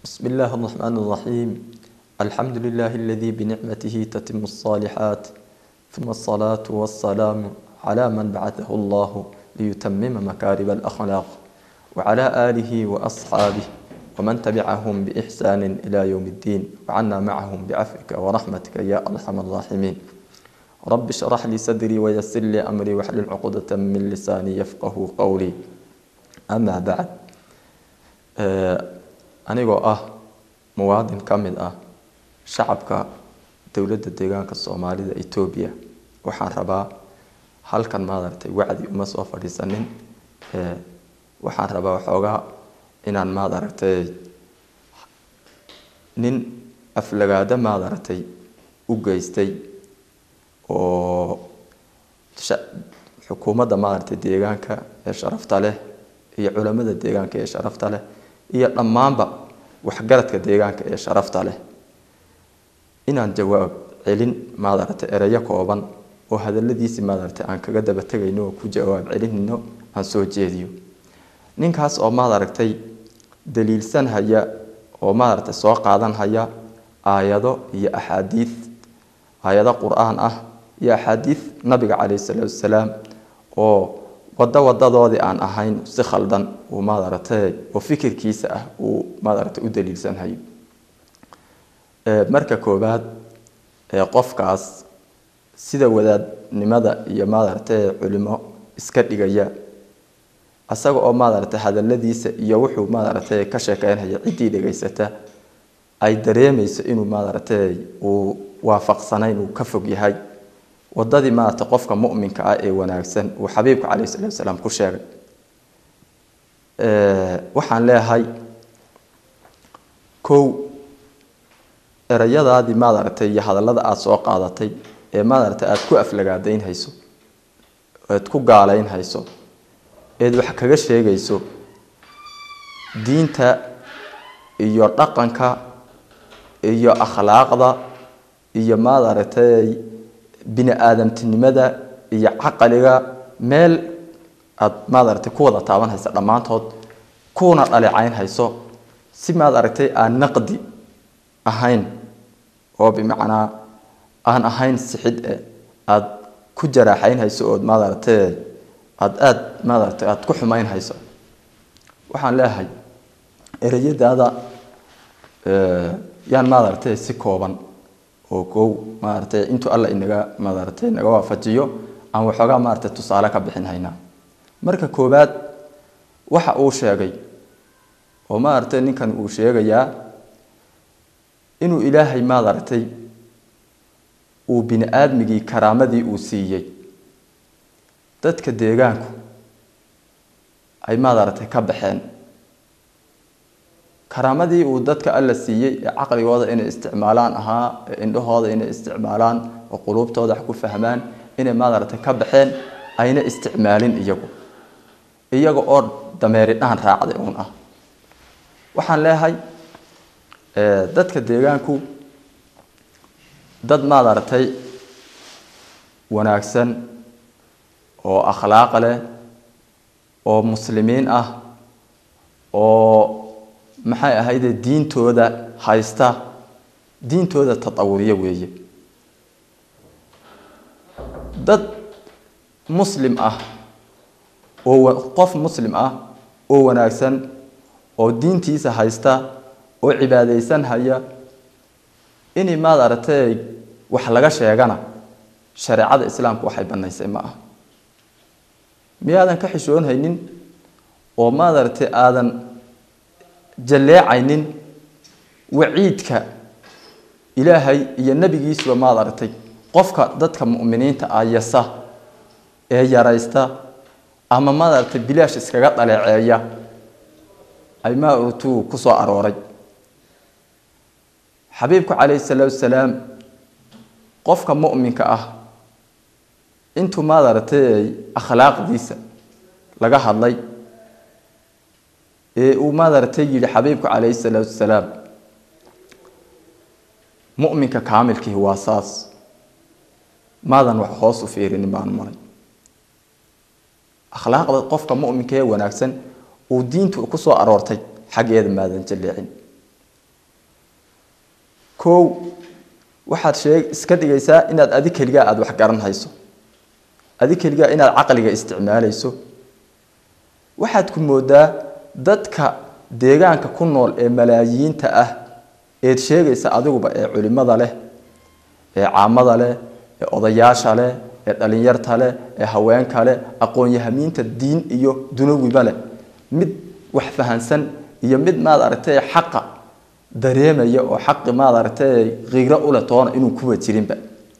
بسم الله الرحمن الرحيم الحمد لله الذي بنعمته تتم الصالحات ثم الصلاة والسلام على من بعثه الله ليتمم مكارم الأخلاق وعلى آله وأصحابه ومن تبعهم بإحسان إلى يوم الدين وعنا معهم بعفوك ورحمتك يا أرحم الراحمين رب اشرح لي صدري ويسر لي أمري واحلل عقدة من لساني يفقه قولي أما بعد anigoo ah muwaadin ka mid ah shacabka dowladda deegaanka soomaalida etoobiya waxaan rabaa halkan maadaragtay wacdi uma soo fadhiisanin waxaan rabaa waxoogaa inaan maadaragtay nin aflagaado maadaragtay u geystay oo xukuumadda maadaragtay deegaanka ee sharafta leh iyo culamada deegaanka ee sharafta leh iyo dhammaanba waxgaradka deegaanka ee sharafta leh inaan jawaab celin maadaragtay ereyo kooban oo hadaladiisii maadaragtay aan kaga daba tegayno oo ku jawaab celinayno aan soo jeediyo ninkaas oo maadaragtay daliilsan haya oo maadaragtay soo qaadan haya aayado iyo axaadiid aayado qur-aan ah iyo axaadiid nabiga caleyhi salaatu wasalaam oo wado wadadoodii aan ahayn si khaldan uu maadaragtay oo fikirkiisa ah uu maadaragtay u daliilsanhayo marka koowaad qofkaas sida wadaadnimada iyo maadaragtay culimo iska dhigaya isaga oo maadaragtay hadaladiisa iyo wuxuu maadaragtay ka sheekeynhaya ciddii dhegaysata ay dareemayso inuu maadaragtay uu waafaqsanayn uu ka fog yahay wadadii maarata qofka muminka ah ee wanaagsan uu xabiibku caleyhi salatu wasalaam ku sheegay waxaan leeyahay kow erayadaadii maadaragtay iyo hadallada aada soo qaadatay ee maadaragtay aada ku aflagaadaynhayso eed ku gaalaynhayso eed wax kaga sheegayso diinta iyo dhaqanka iyo akhlaaqda iyo maadaragtay bini aadamtinimada iyo caqaliga meel aada maadaragtay ku wada taaban haysa dhammaantood kuuna dhaleecayn hayso si maad aragtay aan naqdi ahayn oo bimacnaa aan ahayn sixid e aada ku jaraaxayn hayso ood maadaragtay aada aada maadaragtay aada ku xumayn hayso waxaan leeyahay ereyadaada yaan maadaragtay si kooban oo kow maaratay intuu alla inaga maaratay naga waafajiyo aan waxoogaa maaratay tusaale ka bixin haynaa marka koowaad waxa uu sheegay oo maaragtay ninkan uu sheegayaa inuu ilaahay maadaragtay uu bini aadmigii karaamadii uu siiyey dadka deegaanku ay maadaragtay ka baxeen karaamadii uu dadka alla siiyey ee caqligooda inay isticmaalaan ahaa ee indhahooda inay isticmaalaan oo quluubtooda wax ku fahmaan inay maadaragtay ka baxeen ayna isticmaalin iyagu iyaga oo dameeri dhaan raacday uun ah waxaan leeyahay dadka deegaanku dad maadaragtay wanaagsan oo akhlaaq leh oo muslimiin ah oo maxay ahayde diintooda haysta diintooda tatawuriyo weeye dad muslim ah oo qof muslim ah oo wanaagsan oo diintiisa haysta oo cibaadaysan haya inay maad aragtay wax laga sheegana shareecada islaamku waxay banaysay ma ah miyaadan ka xishoonhaynin oo maad aragtay aadan jalleecaynin waciidka ilaahay iyo nebigiisuba maad aragtay qofka dadka mu'miniinta ah yasa ee yaraysta ama maad aragtay bilaash iskaga dhaleeceeya ay maaragtuu ku soo arooray xabiibku calayhi salaatu wasalaam qofka mu'minka ah intuu maad aragtay akhlaaqdiisa laga hadlay ee uu maadaragtay yidhi xabiibku calayhi salaatu wasalaam mu'minka kaamilkihi waa saas maadan wax hoos u fiirinin baanu maray akhlaaqda qofka mu'minka ee wanaagsan uu diintu ku soo aroortay xaggeeda maadan jalleecin kow waxaad sheeg iska dhigaysaa inaad adi keligaa aada wax garan hayso adi keligaa inaad caqliga isticmaalayso waxaad ku moodaa dadka deegaanka ku nool ee malaayiinta ah eed sheegaysa adiguba ee culimada leh ee caamada leh ee odayaasha leh ee dhalinyarta leh ee haweenka leh aqoon-yahamiinta diin iyo dunawiba leh mid wax fahansan iyo mid maad aragtay xaqa dareemaya oo xaqi maad aragtay qiiro ule toona inuu kuwa jirinba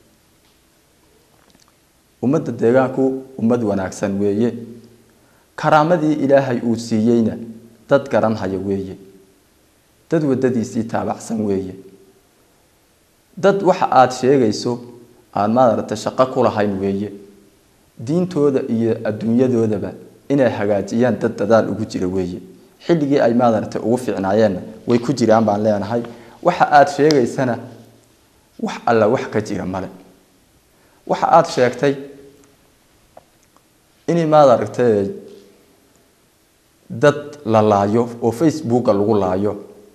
ummadda deegaanku ummad wanaagsan weeye karaamadii ilaahay uu siiyeyna dad garanhaya weeye dad wadadiisii taabacsan weeye dad waxa aada sheegayso aan maadaragtay shaqo ku lahayn weeye diintooda iyo adduunyadoodaba inay hagaajiyaan dad dadaal ugu jira weeye xilligii ay maadaragtay ugu fiicnaayeenna way ku jiraan baan leenahay waxa aada sheegaysana wax alla wax ka jira male waxa aada sheegtay inay maadaragtay dad la laayo oo facebooka lagu laayo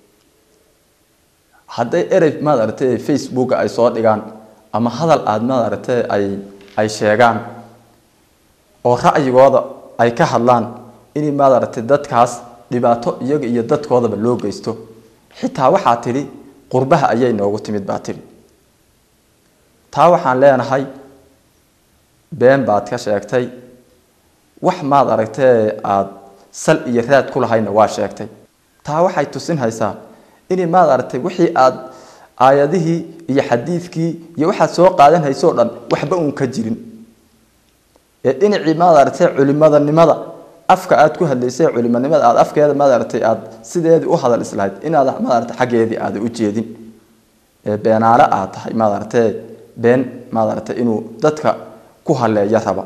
hadday erey maad aragtay facebooka ay soo dhigaan ama hadal aada maad aragtay ay ay sheegaan oo ra'yigooda ay ka hadlaan inay maad aragtay dadkaas dhibaato iyaga iyo dadkoodaba loo geysto xitaa waxaa tidhi qurbaha ayay noogu timid baa tidhi taa waxaan leenahay been baad ka sheegtay wax maad aragtay aada sal iyo raad ku lahayna waa sheegtay taa waxay tusin haysaa inay maad aragtay wixii aada aayadihii iyo xadiidkii iyo waxaad soo qaadan haysoo dhan waxba uun ka jirin ee dhinacii maad aragtay culimadanimada afka aada ku hadlaysay culimanimada aada afkeeda maad aragtay aada sideedii u hadal islahayd inaad maad aragtay xaggeedii aada u jeedin ee beenaale aad tahay maad aragtay been maad aragtay inuu dadka ku haleeyo raba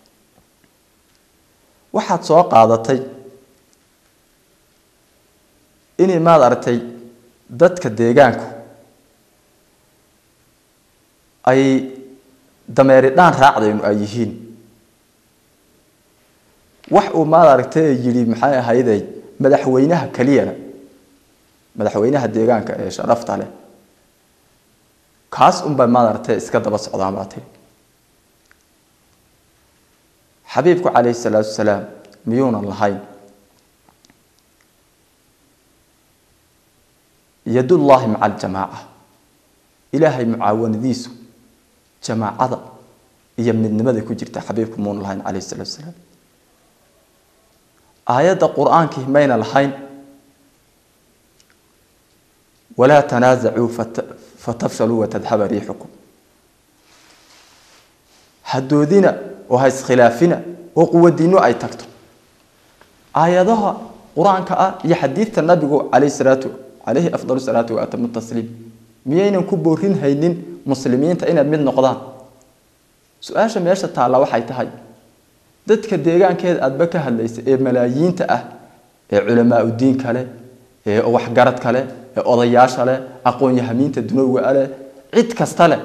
waxaad soo qaadatay inay maad aragtay dadka deegaanku ay dameeri dhaan raacdaynu ay yihiin wax uu maad aragtay yidhi maxay ahayday madaxweynaha keliyana madaxweynaha deegaanka ee sharafta leh kaas unbay maad aragtay iska daba socdaan baa tiri xabiibku calayhi salaatu wasalaam miyuunan lahayn yadullaahi maca aljamaaca ilaahay mucaawanadiisu jamaacada iyo midnimada ku jirta xabiibku muuna lahayn calayhi salaatu wasalaam aayadda qur-aankii mayna lahayn walaa tanaasacuu fatafshaluu watadhaba riixukum hadoodina oo ha iskhilaafina oo quwadiino ay tagto aayadaha qur-aanka ah iyo xadiidta nabigu calayhi salaatu calayhi afdalu salaatu wa atamu tasliim miyaynan ku boorin haynin muslimiinta inay mid noqdaan su-aasha meesha taalla waxay tahay dadka deegaankeeda aadba ka hadlaysa ee malaayiinta ah ee culamaa udiinka leh ee waxgaradka leh ee odayaasha leh aqoon-yahamiinta dunowiga leh cid kasta leh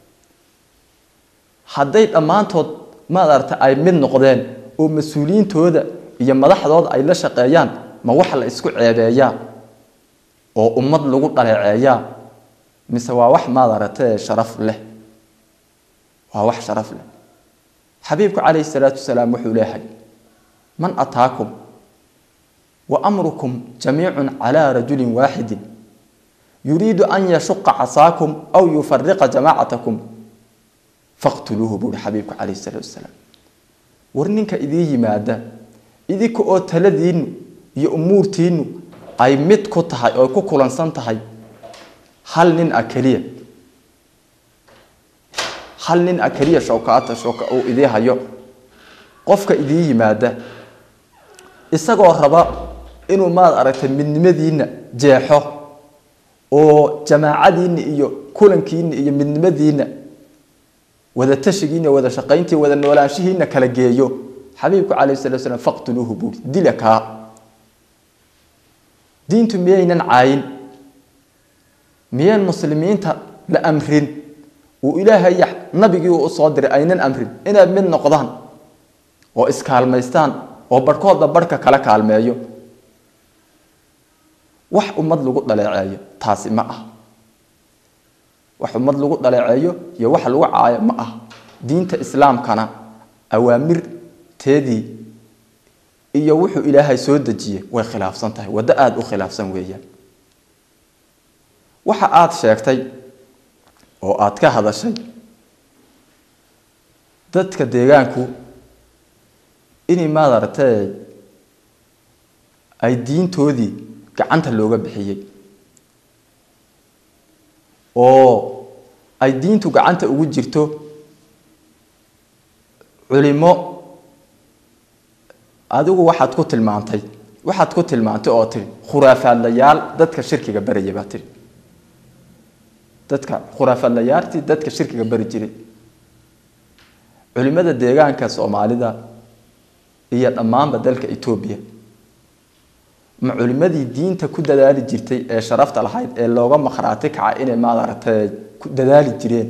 hadday dhammaantood maad aragta ay mid noqdeen oo mas-uuliyiintooda iyo madaxdooda ay la shaqeeyaan ma wax la isku ceebeeyaa oo ummad lagu dhaleeceeyaa mise waa wax maad aragtay sharaf leh waa wax sharaf leh xabiibku calayhi salaatu wasalaam wuxuu leeyahay man ataakum wa amrukum jamiicun calaa rajulin waaxidin yuriidu an yashuqa casaakum aw yufariqa jamaacatakum faqtuluuhu buuhi xabiibku calayhi salaatu wasalaam war ninka idiin yimaada idinka oo taladiinnu iyo umuurtiinnu ay mid ku tahay oo ku kulansan tahay hal nin a keliya hal nin a keliya showkaata showka uu idii hayo qofka idiin yimaada isagoo raba inuu maad aragtay midnimadiinna jeexo oo jamaacadiinna iyo kulankiinna iyo midnimadiinna wada tashigiina wada shaqayntii wada noolaanshihiina kala geeyo xabiibku calayhi salatu slam faqtuluuhu buuri dila kaa diintu miyaynan caayin miyaan muslimiinta la amrin uu ilaahay nabigii uu usoo diray aynan amrin inay mid noqdaan oo iskaalmaystaan oo barhkoodba barhka kala kaalmeeyo wax ummad lagu dhaleeceeyo taasi ma ah wax ummad lagu dhaleeceeyo iyo wax lagu caayo ma ah diinta islaamkana awaamirteedii iyo wuxuu ilaahay soo dejiyey way khilaafsan tahay waddo aada u khilaafsan weeyaan waxa aada sheegtay oo aada ka hadashay dadka deegaanku inay maadaragtay ay diintoodii gacanta looga bixiyey oo ay diintu gacanta ugu jirto culimo adigu waxaad ku tilmaantay waxaad ku tilmaantay oo tiri khuraafaadlayaal dadka shirkiga baraya baa tiri dadka khuraafaadlayaaltii dadka shirkiga bari jiray culimada deegaanka soomaalida iyo dhammaanba dalka etoobiya ma culimadii diinta ku dadaali jirtay ee sharafta lahayd ee looga maqhraati kaca inay maadaragtay ku dadaali jireen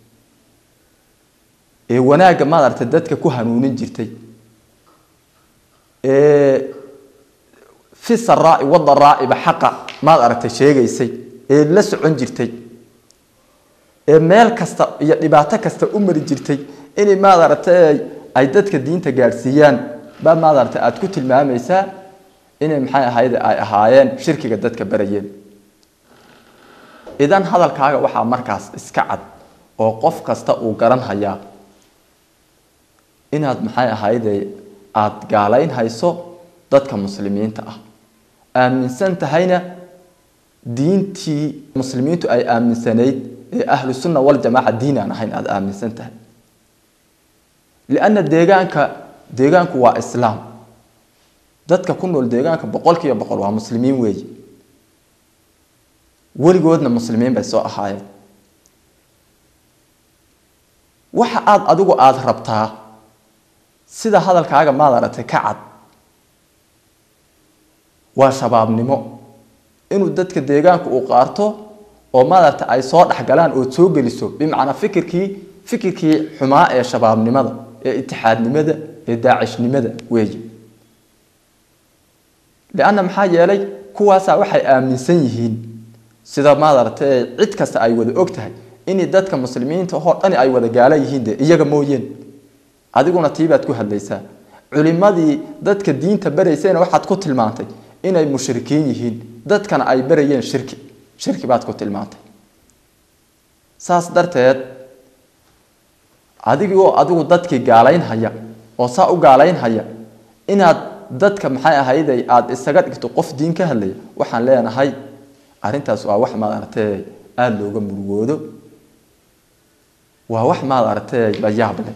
ee wanaagga maadaragtay dadka ku hanuunin jirtay ee fi saraa'i wadaraa'iba xaqa maad aragtay sheegaysay ee la socon jirtay ee meel kasta iyo dhibaato kasta u mari jirtay inay maad aragtay ay dadka diinta gaadhsiiyaan baa maad aragtay aada ku tilmaamaysaa inay maxay ahayd ay ahaayeen shirkiga dadka barayeen idan hadalkaaga waxaa markaas iska cad oo qof kasta uu garan hayaa inaad maxay ahayde aada gaalayn hayso dadka muslimiinta ah aaminsan tahayna diintii muslimiintu ay aaminsanayd ee ahlu sunna waljamaaca diin aan ahayn aada aaminsan tahay lianna deegaanka deegaanku waa islaam dadka ku nool deegaanka boqol kiiba boqol waa muslimiin weeyi weligoodna muslimiin bay soo ahaayeen waxa aada adigu aada rabtaa sida hadalkaaga maad aragtay ka cad waa shabaabnimo inuu dadka deegaanku uu qaarto oo madaragta ay soo dhexgalaan ood soo geliso bimacnaa fikirkii fikirkii xumaa ee shabaabnimada ee itixaadnimada ee daacishnimada weeye lianna maxaa yeelay kuwaasaa waxay aaminsan yihiin sida maadaragtay cid kasta ay wada og tahay inay dadka muslimiinta oo dhani ay wada gaala yihiin de iyaga mooyeen adiguna tiibaad ku hadlaysaa culimadii dadka diinta baraysayna waxaad ku tilmaantay inay mushrikiin yihiin dadkana ay barayeen shirki shirki baad ku tilmaantay saas darteed adigoo adigu dadkii gaalaynhaya oo saa u gaalaynhaya inaad dadka maxay ahayday aada isaga dhigto qof diin ka hadlaya waxaan leenahay arrintaas waa wax maad aragtay aada looga murugoodo waa wax maad aragtay la yaab leh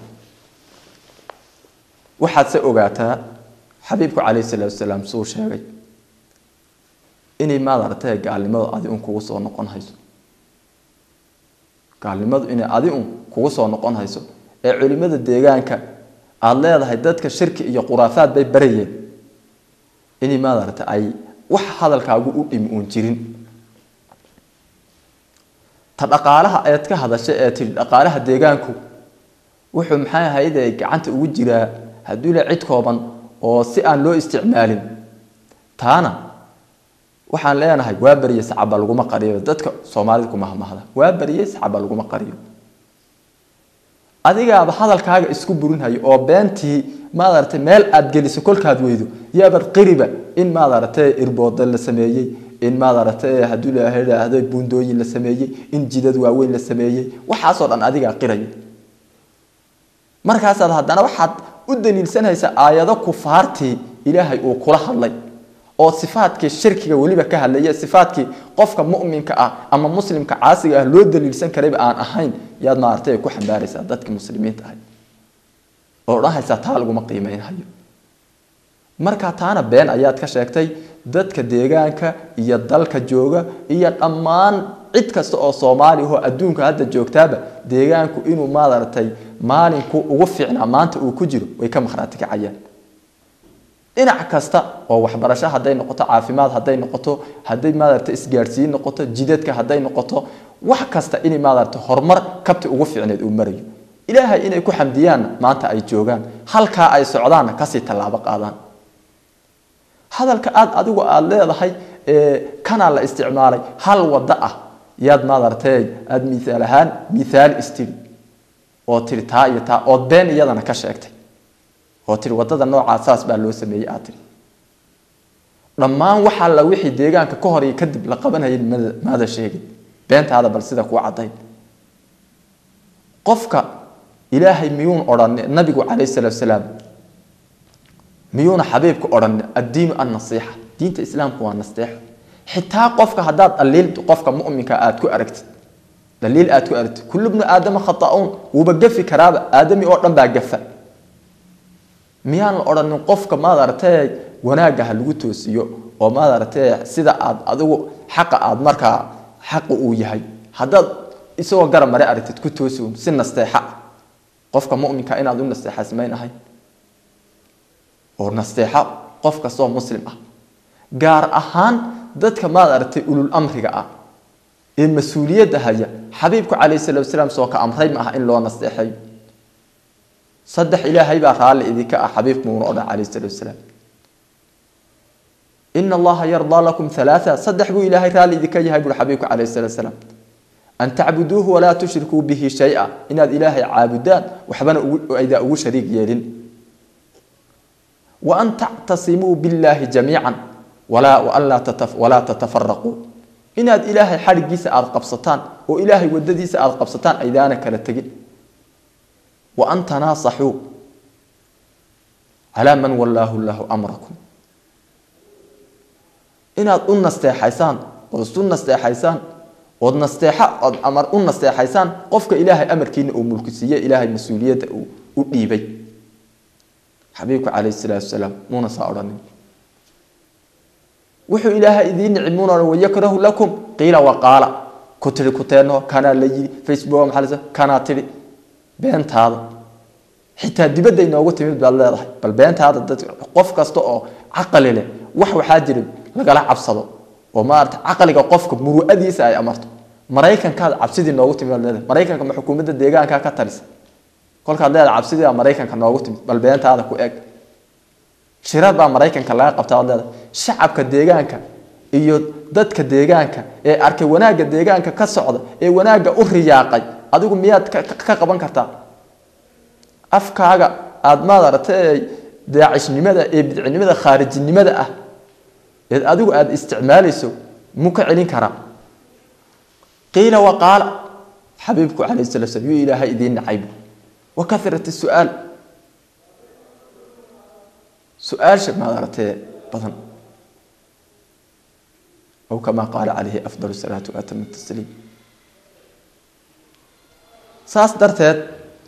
waxaad se ogaataa xabiibku calayhi salaatu wasalaam suu sheegay inay maad aragtay gaalnimadu adi un kugu soo noqon hayso gaalnimadu inay adi un kugu soo noqon hayso ee culimada deegaanka aada leedahay dadka shirki iyo khuraafaad bay barayeen inay maad aragtay ay wax hadalkaagu u dhimi uun jirin ta dhaqaalaha eed ka hadashay ee tidhi dhaqaalaha deegaanku wuxuu maxay ahayd gacanta ugu jiraa hadduu le cid kooban oo si aan loo isticmaalin taana waxaan leenahay waa beriye sacaba laguma qariyo dadka soomaalida kuma hamahda waa beriye sacaba laguma qariyo adigaaba hadalkaaga isku burinhayo oo beentii maadaragtay meel aad geliso kolkaad weydo yaabad qiriba in maadaragtay irbooda la sameeyey in maadaragtay hadduu lahaahdo buundooyin la sameeyey in jidad waaweyn la sameeyey waxaasoo dhan adigaa qiraya markaasaad haddana waxaad u daliilsanaysaa aayado kufaartii ilaahay uu kula hadlay oo sifaadkii shirkiga weliba ka hadlaya sifaadkii qofka muminka ah ama muslimka caasiga ah loo daliilsan karayba aan ahayn yaad maaragtay ku xambaaraysaa dadkii muslimiinta ahay oo odhanhaysaa taa laguma qiimeynhayo marka taana been ayaad ka sheegtay dadka deegaanka iyo dalka jooga iyo dhammaan cid kasta oo soomaali ahoo adduunka hadda joogtaaba deegaanku inuu maadaragtay maalinku ugu fiicnaa maanta uu ku jiro way ka makhraati kacayaan dhinac kasta oo waxbarasho hadday noqoto caafimaad hadday noqoto hadday maadarata isgaadhsiin noqoto jidadka hadday noqoto wax kasta inay maadarata horumar kabti ugu fiicneed uu marayo ilaahay inay ku xamdiyaanna maanta ay joogaan halkaa ay socdaanna kasii tallaabo qaadaan hadalka aad adigu aada leedahay kanaa la isticmaalay hal wado ah yaad maadartay aada miaal ahaan miaal istiri oo tiri taa iyo taa ood been iyadana ka sheegtay oo tiri wadada noocaa saas baa loo sameeyey aad tiri dhammaan waxaa la wixii deegaanka ka hor iyo kadib la qabanayay maada sheegin beentaada bal sida kuu cadayn qofka ilaahay miyuun odhan nabigu calayh salaatu salaam miyuuna xabiibku odhan addiinu annasiixa diinta islaamku waa nasteexo xitaa qofka haddaad dhaliil qofka muminka aad ku aragtid dhaliil aad ku aragtid kullu bnu aadama khata'uun wuuba gafi karaaba aadami oo dhan baa gafa miyaan la odhanin qofka maad aragtay wanaagga ha lagu toosiyo oo maad aragtay sida aad adigu xaqa aad markaa xaqa uu yahay haddaad isagoo garab mare aragtid ku toosi un si nasteexa ah qofka muminka inaad u nasteexa samayn ahay oo nasteexo qof kastoo muslim ah gaar ahaan dadka maad aragtay ulul amriga ah ee mas-uuliyadda haya xabiibku calayh salatu salaam soo ka amray ma aha in loo nasteexeeyo saddex ilaahay baa raalli idinka ah xabiibku muuna odhan calayh salatu salaam ina allaha yardaa lakum halaaa saddex buu ilaahay raalli idinka yahay buuri xabiibku calayh salatu salaam an tacbuduuhu walaa tushrikuu bihi shay-a inaad ilaahay caabudaan waxbana aydaa ugu shariig yeelin wa an tactasimuu billaahi jamiican walaa tatafaraquu inaad ilaahay xadhigiisa aada qabsataan oo ilaahay wadadiisa aada qabsataan aydaana kala tegin wa an tanaasaxuu calaa man wallaahu lahu amrakum inaad u nasteexaysaan ood isu nasteexaysaan ood nasteexa ood amar u nasteexaysaan qofka ilaahay amarkiina uu mulkisiiye ilaahay mas-uuliyadda uu u dhiibay xabiibku calayhi salaatu wasalaam muuna saa odhanin wuxuu ilaahay idiin nicmuun odhan wayakrahu lakum qiila waqaala ku tihi kuteenno kanaa la yidhi facebook maxaa la kanaa tidhi beentaada xitaa dibadda inoogu timid baad leedahay bal beentaada dad qof kasta oo caqali leh wax waxaa jira lagala cabsado oo maarata caqliga qofka muru'adiisa ay amarto maraykankaad cabsidii noogu timid baad leedahay maraykanka ma xukuumadda deegaanka ka talisa kolkaad leedahay cabsidii baa maraykanka noogu timid bal beentaada ku eg shirad baa maraykanka laga qabtaa ad leedahay shacabka deegaanka iyo dadka deegaanka ee arkay wanaagga deegaanka ka socda ee wanaagga u riyaaqay adigu miyaad ka qaban kartaa afkaaga aada maad aragtay daacishnimada ee bidcinimada khaarijinimada ah eed adigu aada isticmaalayso mu ka celin karaa qiila waqaala xabiibku calayh sala slam yuu ilaahay idiin nacaybu wa karat su-aal su-aasha maad aragtee badan aw kamaa qaala calayhi afdal salaatu waatama tasliim saas darteed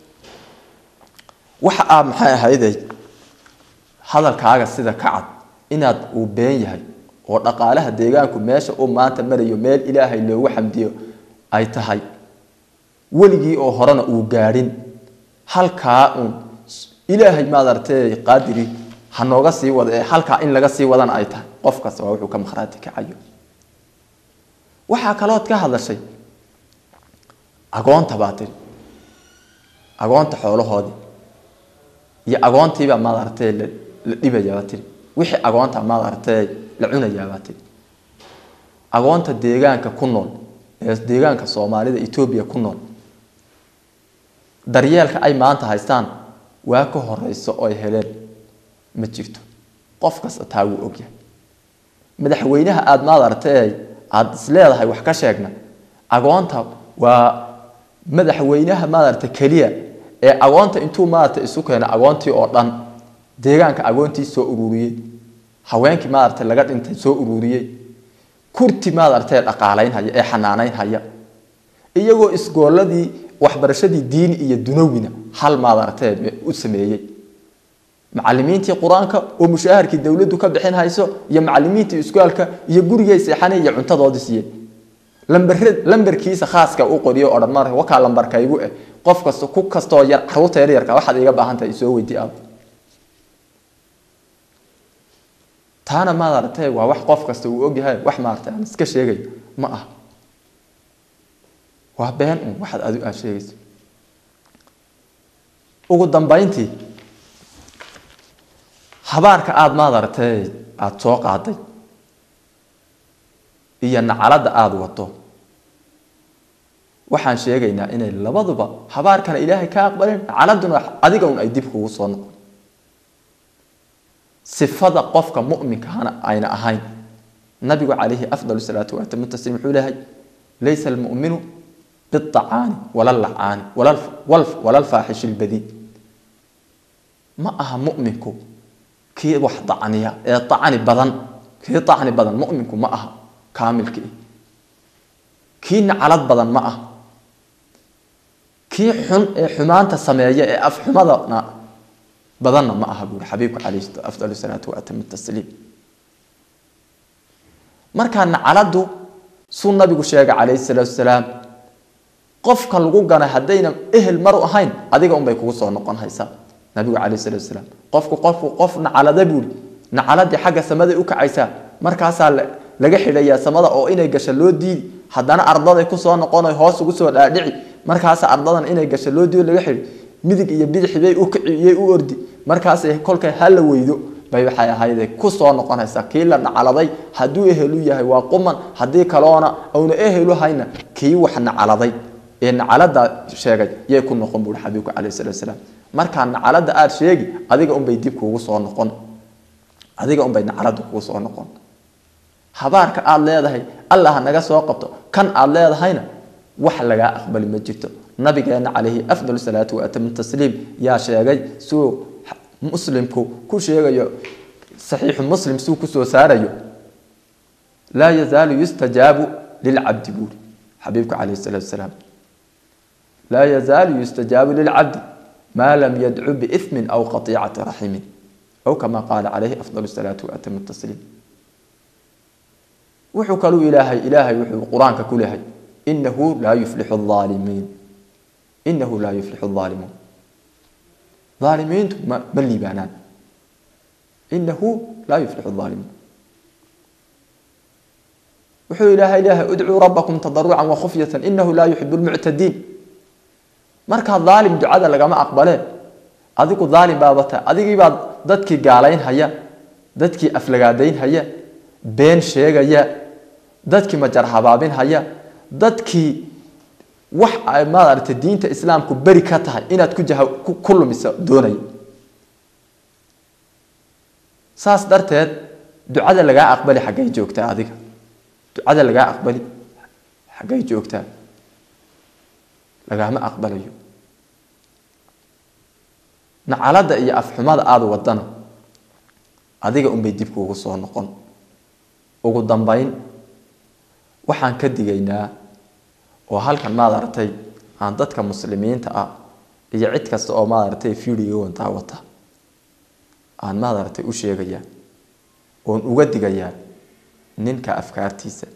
waxa aa maxay ahayday hadalkaaga sida ka cad inaad uu been yahay oo dhaqaalaha deegaanku meesha uu maanta marayo meel ilaahay loogu xamdiyo ay tahay weligii oo horena uu gaadhin halkaa uun ilaahay maad aragtee qaadiri ha nooga sii wada ee halkaa in laga sii wadana ay tahay qof kasta waa wuxuu ka makhraati kacayo waxaa kalood ka hadashay agoonta baa tiri agoonta xoolahoodii iyo agoontiibaa maad aragtee la dhibayaabaa tiri wixii agoonta maad aragtee la cunayaabaa tiri agoonta deegaanka ku nool ee deegaanka soomaalida etoobiya ku nool daryeelka ay maanta haystaan waa ka horeyso oo ay heleen ma jirto qof kasta taa wuu ogyahay madaxweynaha aada maad aragtee aada isleedahay wax ka sheegna agoonta waa madaxweynaha maaragta keliya ee agoonta intuu maarata isu keena agoontii oo dhan deegaanka agoontii soo ururiyey haweenkii maarata laga dhintay soo ururiyey kurti maaragtee dhaqaalaynhaya ee xanaanaynhaya iyagoo isgooladii waxbarashadii diini iyo dunawina hal maaragtee u sameeyey macalimiintii qur-aanka oo mushaaharkii dowladdu ka bixin hayso iyo macalimiintii iskuaalka iyo gurigay seexanay iyo cuntadoodii siiyey lambar lambarkiisa khaaska u qoriyo odhan mar wakaa lambarkaygu eh qof kasta ku kastoo yar caruurta yar yarka waxaad iga baahan tahay isoo weydii aad taana maad aragtay waa wax qof kasta uu ogyahay wax maaragtay aan iska sheegay ma ah waa been un waxaad adu aad sheegayso ugu dambayntii habaarka aada maad aragtay aada soo qaaday iyo nacalada aada wato waxaan sheegaynaa inay labaduba habaarkana ilaahay ka aqbaleen caladuna adiga un ay dib kugu soo noqon sifada qofka muminkahana ayna ahayn nabigu calayhi afdal salaatu waatamu tasliim wuxuu leeyahay laysa almuminu biacaani wala lacaani wala lfaaxishi lbadii ma aha muminku kii wax dacniya ee acni badan kii acni badan muminku ma aha kaamilkii kii nacalad badan ma aha kii xun ee xumaanta sameeya ee afxumadana badanna ma aha buuri xabiibku calayhi afdal salaatu waatamu tasliim markaa nacaladu suu nabigu sheegay calayhi salaatu salaam qofka lagu ganay haddayna ehel maru ahayn adiga unbay kugu soo noqon haysaa nabigu calayhi salaatu salaam qofku qofku qof nacalada buuri nacaladii xagga samaday u kacaysaa markaasaa laga xidhayaa samada oo inay gasho loo diidi haddana ardaday kusoo noqono hoos ugu soo dhaadhici markaasa ardadan inay gasho loo diido laga xidhi midig iyo bidixbay u kiciyey u ordi markaasay kolkay hala weydo bay waxay ahayde kusoo noqonaysaa kii la nacaladay hadduu ehelu yahay waa quman haddii kaloona auna ehelu hayna kii wax nacaladay ee nacalada sheegay yay ku noqon buui xabiibku calayh salatu salaam markaa nacalada aada sheegi adiga unbay dib kuugu soo noqon adiga unbay nacalada kugu soo noqon habaarka aada leedahay allah naga soo qabto kan aada leedahayna wax lagaa aqbali ma jirto nabigeena calayhi afdal salaatu waatamu tasliim yaa sheegay suu muslimku ku sheegayo saxiixu muslim suu kusoo saarayo laa yazaalu yustajaabu lilcabdi buuri xabiibku calayhi salaatu salaam laa yazaalu yustajaabu lilcabdi maa lam yadcu biithmin aw qatiicati raximin aw kama qaala calayhi afdal salaatu waatamu tasliim wuxuu kaluu ilaahay ilaahay wuxuu qur-aanka ku lehay inahu laa yuflixu aalimiin inahu laa yuflixu aalimuun aalimiintu ma ma liibaanaan inahu laa yuflixu aalimuun wuxuu ilaahay leeyahay udcuu rabbakum tadarucan wakhufyatan inahu laa yuxibu lmuctadiin markaa daalim ducada lagama aqbale adigu daalim baabata adigiibaa dadkii gaalayn haya dadkii aflagaadayn haya been sheegaya dadkii majar habaabin haya dadkii wax ay maaragtay diinta islaamku beri ka tahay inaad ku jaha ku lumiso doonaya saas darteed ducada lagaa aqbali xaggay joogtaa adiga ducada lagaa aqbali xaggay joogtaa lagaama aqbalayo nacalada iyo afxumada aada wadana adiga unbay dib kuugu soo noqon ugu dambayn waxaan ka digaynaa oo halkan maad aragtay aan dadka muslimiinta ah iyo cid kasta oo maad aragtay fiidigowan daawata aan maad aragtay u sheegayaa oon uga digayaa ninka afkaartiisa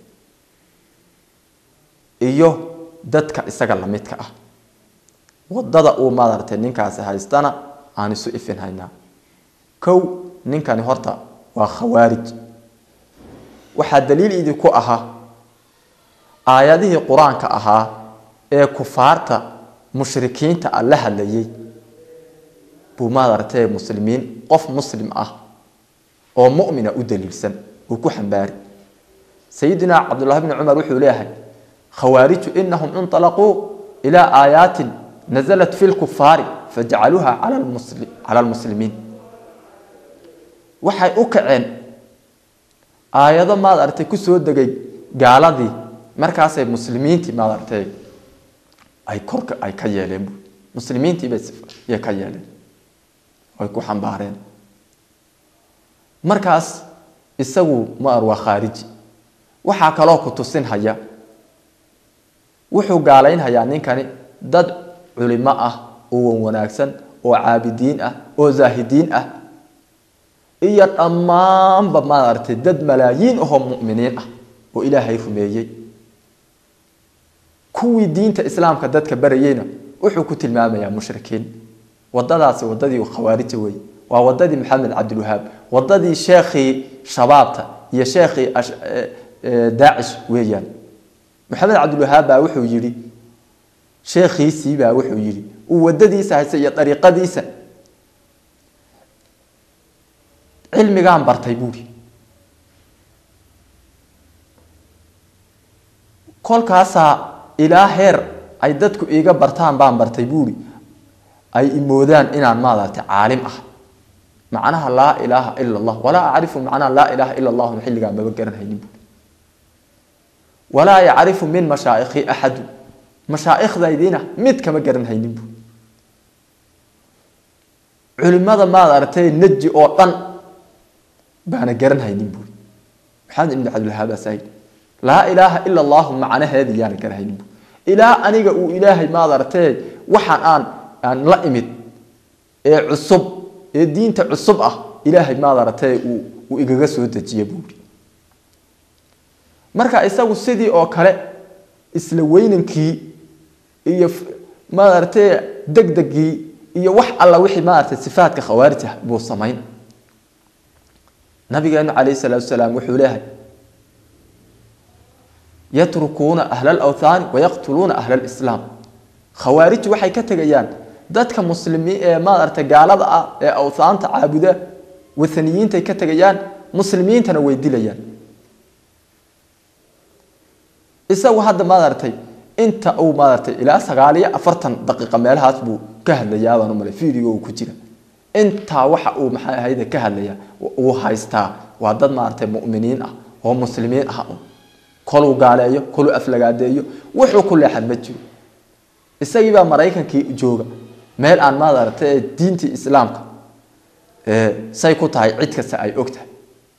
iyo dadka isaga lamidka ah wadada uu maad aragtay ninkaasi haystana aan isu ifin haynaa kow ninkani horta waa khawaarij waxaa daliil idinku ahaa aayadihii qur-aanka ahaa ee kufaarta mushrikiinta a la hadlayay buu maadartee muslimiin qof muslim ah oo mumina u daliilsan uu ku xambaari sayidina cabdullahi bni cumar wuxuu leeyahay khawaariju inahum inطalaquu ilaa aayaatin nazalat fi lkufaari fajacaluuha cala lmuslimiin waxay u kaceen aayado maad aragtay kusoo degay gaaladii markaasay muslimiintii maad aragtay ay korka ay ka yeeleen bu muslimiintiibay ka yeeleen ay ku xambaareen markaas isagu maar waa khaariji waxaa kaloo ku tusin haya wuxuu gaalaynhayaa ninkani dad culimo ah oo wan wanaagsan oo caabidiin ah oo zaahidiin ah iyo dhammaanba maaragtay dad malaayiin ahoo muminiin ah oo ilaahay rumeeyey kuwii diinta islaamka dadka barayeyna wuxuu ku tilmaamayaa mushrikiin wadadaasi wadadii khawaarija wey waa wadadii maxamed cabdilwahaab wadadii sheekhii shabaabta iyo sheekhii daacish weeyaan maxamed cabdilwahaab baa wuxuu yidhi sheekhiisii baa wuxuu yidhi uu wadadiisa haysta iyo dariiqadiisa cilmigaan bartay buuri kolkaasaa ilaa heer ay dadku iiga bartaan baan bartay buuri ay imoodaan inaan maaragtay caalim ah macnaha laa ilaaha ila allah walaa acrifu macnaha laa ilaaha ila allahuna xilligaa maba garanhaynin buuri walaa yacrifu min mashaaikhii axadu mashaaikhdaydiina mid kama garanhaynin buuri culimada maad aragtay neji oo dhan baana garanhaynin buuri maxamed ibn cabdilwahaab asaid laa ilaaha ila allahu macnaheedi yaana garanhaynin buuri ilaa aniga uu ilaahay maad aragtay waxaan aan aan la imid ee cusub ee diinta cusub ah ilaahay maad aragtay uu uu igaga soo dejiye buuri marka isagu sidii oo kale isla weynankii iyo maad aragtay degdegii iyo wax alla wixii maaragtay sifaadka khawaarij ah buu samayn nabigeenu calayhi salaatu wasalaam wuxuu leeyahay yatrukuuna ahla alawthaani wayaqtuluuna ahla alislaam khawaarij waxay ka tegayaan dadka muslimiin ee maaragtay gaalada ah ee awthaanta caabuda wathaniyiintay ka tegayaan muslimiintana way dilayaan isagu hadda maaragtay inta uu maaragtay ilaa sagaal iyo afartan daqiiqa meelahaas buu ka hadlayaa baan u malay video uu ku jira intaa waxa uu maxay ahayde ka hadlaya uu haystaa waa dad maaragtay mu'miniin ah oo muslimiin ah un koluu gaaleeyo koluu aflagaadeeyo wuxuu ku leexan ma jiro isagii baa maraykankii jooga meel aan maaragtay diintii islaamka say ku tahay cid kasta ay og tahay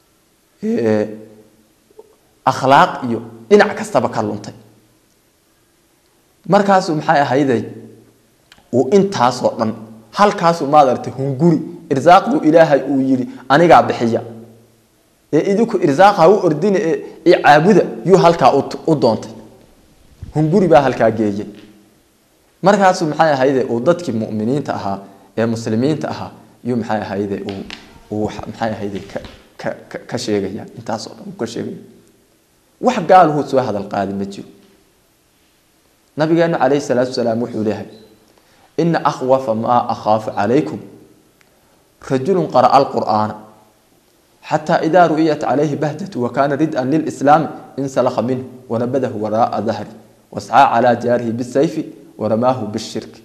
akhlaaq iyo dhinac kastaba ka luntay markaasuu maxay ahayday uu intaasoo dhan halkaasuu maadaragtay hunguri irsaaqduu ilaahay uu yidhi anigaa bixiya ee idinku irsaaqa u ordina ee icaabuda yuu halkaa u doontay hunguri baa halkaa geeyey markaasuu maxay ahayde uu dadkii mu'miniinta ahaa ee muslimiinta ahaa yuu maxay ahayde uu uu maxay ahayde ka ka ka sheegaya intaasoo dhan uu ka sheegaya wax gaaluhu soo hadal qaadi ma jiro nabigeenu calayhi salaatu wasalaam wuxuu leeyahay ina akhwafa maa akhaafu calaykum rajulu qara'a alqur'aana xataa idaa ru'iyat calayhi bahdatu wakana rid'an lilslaami insalakha minhu wanabadahu waraa'a dahri wascaa calaa jaarihi bisayfi waramaahu bishirki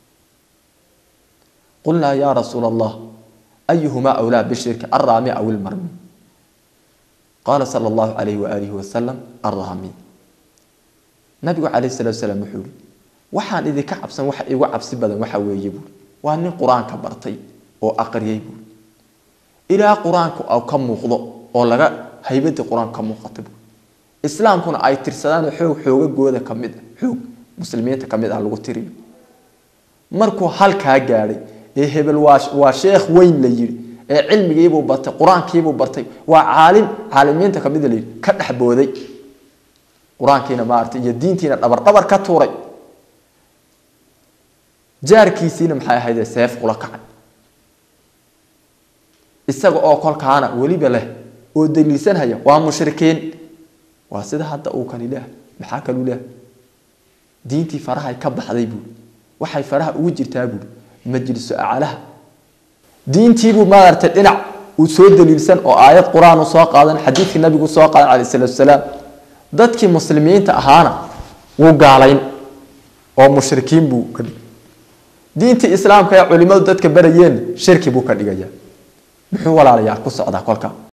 qulnaa yaa rasuula allah ayuhumaa awlaa bishirki alraami aw ilmarmi qaala sala allahu calayhi waaalihi wasalam alraami nabigu calayhi salatu wasalaam wuxuu yihi waxaan idinka cabsan waxa igu cabsi badan waxa weeye buuri waa nin qur-aanka bartay oo aqriyay buuri ilaa qur-aanku ka muuqdo oo laga haybadii qur-aanku ka muuqata buuri islaamkuna ay tirsadaan xoog xoogagooda ka mid xoog muslimiinta ka mid ah lagu tiriyo markuu halkaa gaadhay ee hebel waa waa sheekh weyn la yidhi ee cilmigiibuu bartay qur-aankiibuu bartay waa caalim caalimiinta ka mid la yidhi ka dhex booday qur-aankiina maaragtay iyo diintiina dhabar dhabar ka tuuray jaarkiisiina maxay ahayd seef kula kacay isaga oo kolkaana weliba leh oo daliilsanhaya waa mushrikiin waa sida hadda uu kani leehay maxaa kalu leehay diintii farahay ka baxday buuri waxay faraha ugu jirtaa buuri majlisu aclaha diintiibuu maaragtay dhinac uu soo daliilsan oo aayad qur-aan u soo qaadan xadiidkii nabigu soo qaadan calayh salatu wasalaam dadkii muslimiinta ahaana wuu gaalayn oo mushrikiin buu ka dhigay diintii islaamka ee culimadu dadka barayeen shirki buu ka dhigayaa muxuu walaalayaal ku socdaa kolka